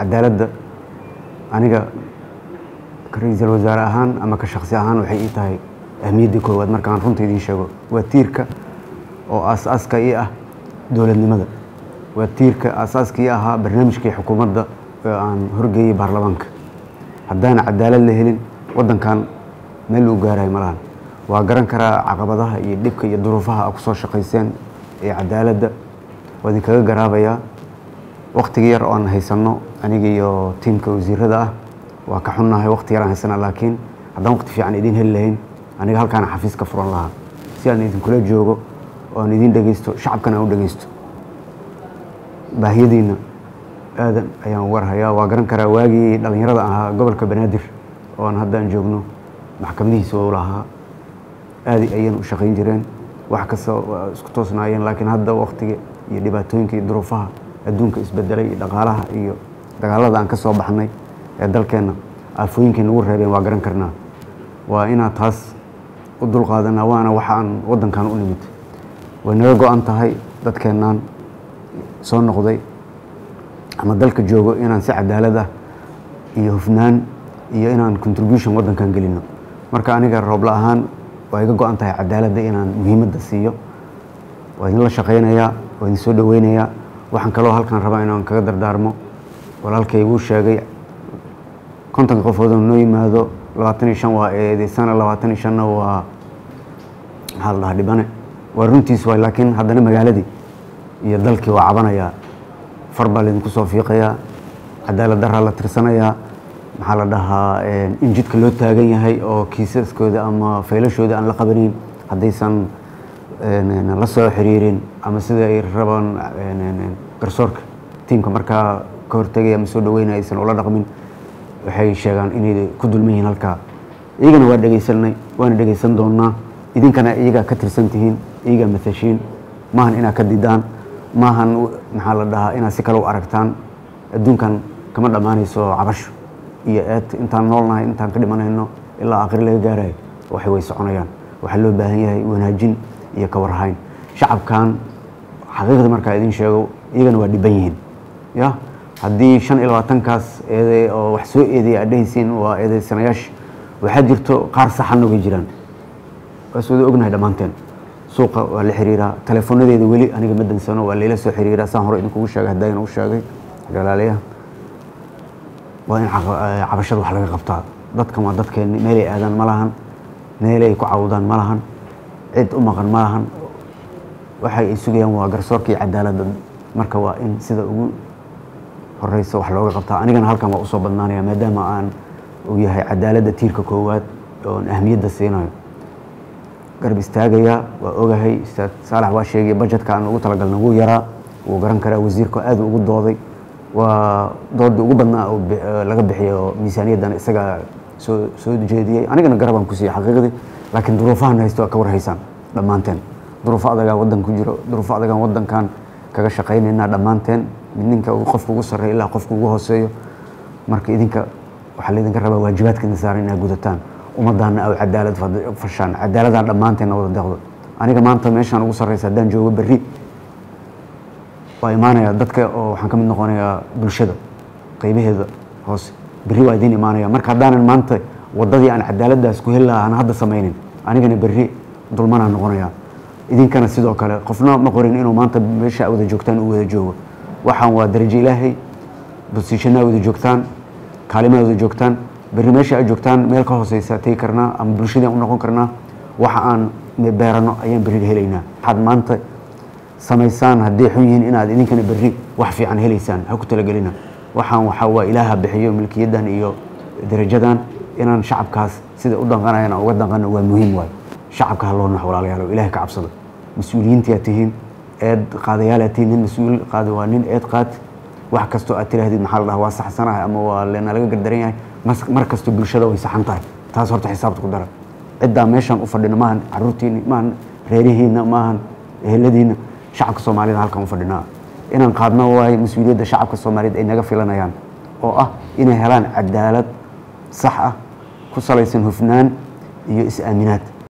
cadaaladda aniga ra-iisul wasaare ahaan ama ka shaksi ahaan waxay ii tahay ahmiyaddii koowaad markaan runta idiin sheego waa tiirka oo aas-aaska ii ah dowladnimada waa tiirka aasaaska ii ahaa barnaamijkii xukuumadda oo aan horgeeyey baarlamaanka haddaana cadaalad la helin waddankan meel uu gaarayo ma lahan waa garan karaa caqabadaha iyo dhibka iyo duruufaha a ku soo shaqayseen ee cadaaladda waa idinkaga garaabayaa wakhtiga yar oo aan haysanno aniga iyo tiimka wasiirada ah waa ka xunnahay wakhti yaraan haysana laakiin haddaan wakhti fiican idiin heli lahayn aniga halkaana xafiis ka furan lahaa si aan idinkula joogo oo aan idiin dhegeysto shacabkana aan u dhegeysto baahiyadiina aadan ayaan warhayaa waa garan karaa waagii dhallinyarada ahaa gobolka banaadir oo aan haddaan joogno maxkamadihiisa u lahaa aadi ayayna u shaqayn jireen wax kasta waa isku toosnaayeen laakiin hadda wakhtiga iyo dhibaatooyinka iyo duruufaha adduunka isbedelay iyo dhaqaalaha iyo dagaalada aan ka soo baxnay ee dalkeenna aafooyinkay nagu reebeen waa garan karnaa waa inaad taas u dulqaadanaa waana waxa aan waddankan u nimid way naga go-an tahay dadkeennaan soo noqday ama dalka joogo inaan si cadaalad ah iyo hufnaan iyo inaan contribution waddankan gelino marka aniga roobla ahaan waa iga go-an tahay cadaaladda inaan muhiimadda siiyo waa idinla shaqaynayaa waa idin soo dhoweynayaa waxaan kaloo halkan rabaa inaan kaga dardaarmo walaalkay wuu sheegay kontonka qofooda noo yimaado labaatan iyo shan waa eedeysana labaatan iyo shanna waa maxaa la dhahaa dhibane waa runtiis waay laakiin haddana magaaladii iyo dalkii waa cabanayaa far baa laydinku soo fiiqayaa cadaalad daraa la tirsanayaa maxaa la dhahaa in jidka loo taagan yahay oo kiisaskooda ama faylashooda aan la qabanayn haddaysan la soo xiriirin ama sida ay rabaan garsoorka tiimka markaa ka hortegaya ama soo dhaweynaya aysan ula dhaqmin waxay sheegaan inay ku dulman yihiin halkaa iyagana waa dhegaysanay waana dhegaysan doonaa idinkana iyagaa ka tirsan tihiin iyagaa matashiin maahan inaad ka didaan maahan maxaa la dhahaa inaad si kale u aragtaan adduunkan kama dhammaanayso cabasho iyo eed intaan noolnahay intaan ka dhimanayno ilaa aakhir laga gaarayo waxay way soconayaan waxaa loo baahan yahay wanaajin iyo ka warhayn shacabkan xaqiiqda markaa idiin sheego iyagana waa dhiban yihiin ya haddii shan iyo labaatankaas eede oo wax soo eedeya aad dhehaysiin waa eedeysanayaasha waxaa jirto qaar saxan oga jiraan waas wada ognahay dhammaanteen suuqa waa la xiriiraa teleefoonadeeda weli aniga ma dansano waa layla soo xiriiraa saan hore idinkugu sheegay haddayna u sheegay galaalayaha waa in cabashada wax laga qabtaa dadkan waa dadkeenni meelay aadaan ma lahan meelay ku cawdaan ma lahan cid u maqan ma lahan waxay ay sugayaan waa garsoorka iyo cadaaladda marka waa in sida ugu horeysa wax looga qabtaa anigana halkan waa usoo badnaanaya maadaama aan uu yahay cadaaladda tiirka koowaad oon ahmiyadda siinayo garab istaagayaa waa ogahay ustaad saalax waa sheegay bajetka aan ugu talagalna wuu yaraa wuu garan karaa wasiirka aad ugu dooday waa doodii ugu badnaa oo laga bixiyay oo miisaaniyaddan isagaa soo soo jeediyey anigana garabaan ku siiyey xaqiiqdii laakiin duruufahan haysto waa ka warhaysaan dhammaanteen duruufo adagaa waddan ku jiro duruufo adagaan waddankan kaga shaqaynaynaa dhammaanteen ninka qofka ugu sarreeya ilaa qofka ugu hooseeyo marka idinka waxaa laydinka rabaa waajibaadka idin saaran inaad gudataan ummaddaana aw cadaalad fashaan cadaaladaan dhammaanteenna wada deeqdo aniga maanta meeshaan ugu sarreysa haddaan joogo berri waa imaanaya dadka oo waxaan ka mid noqonayaa bulshada qeybaheeda hoose berri waa idiin imaanaya marka haddaanan maanta waddadii aan cadaaladdaas ku heli lahaa aan hadda samaynin anigana berri dulmanaan noqonayaa idinkana sidoo kale qofna ma qorin inuu maanta meesha wada joogtaan uu wada joogo waxaan waa darajo ilaahay bosiishanaa wada joogtaan kaalimaa wada joogtaan berri meesha aad joogtaan meel ka hooseysa tegi karnaa ama bulshadii u noqon karnaa waxa aan beerano ayaan berri helaynaa waxaad maanta samaysaan hadday xun yihiin inaad idinkana berri wax fiican helaysaan ha ku talagelina waxaan waxaa waa ilaaha bixiyo milkiyaddan iyo darajadan inaan shacabkaas sida u danqanayan aan uga danqano waa muhiim waayo shacabka ha loo nax walaalayaalo ilahay ka cabsado mas-uuliyiintiaad tihiin eed qaadayaalaad tihiin nin mas-uul qaada waa nin eed qaad wax kastoo aad tiraahdid maxaa la dhaha waa saxsanahay ama waa lena laga gardaran yahay mar kastoo bulshada way saxan tahay taas horta xisaabta ku dara ciddaa meeshaan u fadhina maahan caruurtiinni maahan reerihiinna maahan eheladiinna shacabka soomaalida halkan u fadhinaa inaan qaadno waayo mas-uuliyadda shacabka soomaaliyeed ay naga filanayaan oo ah inay helaan cadaalad sax ah ku salaysan hufnaan iyo is-aaminaad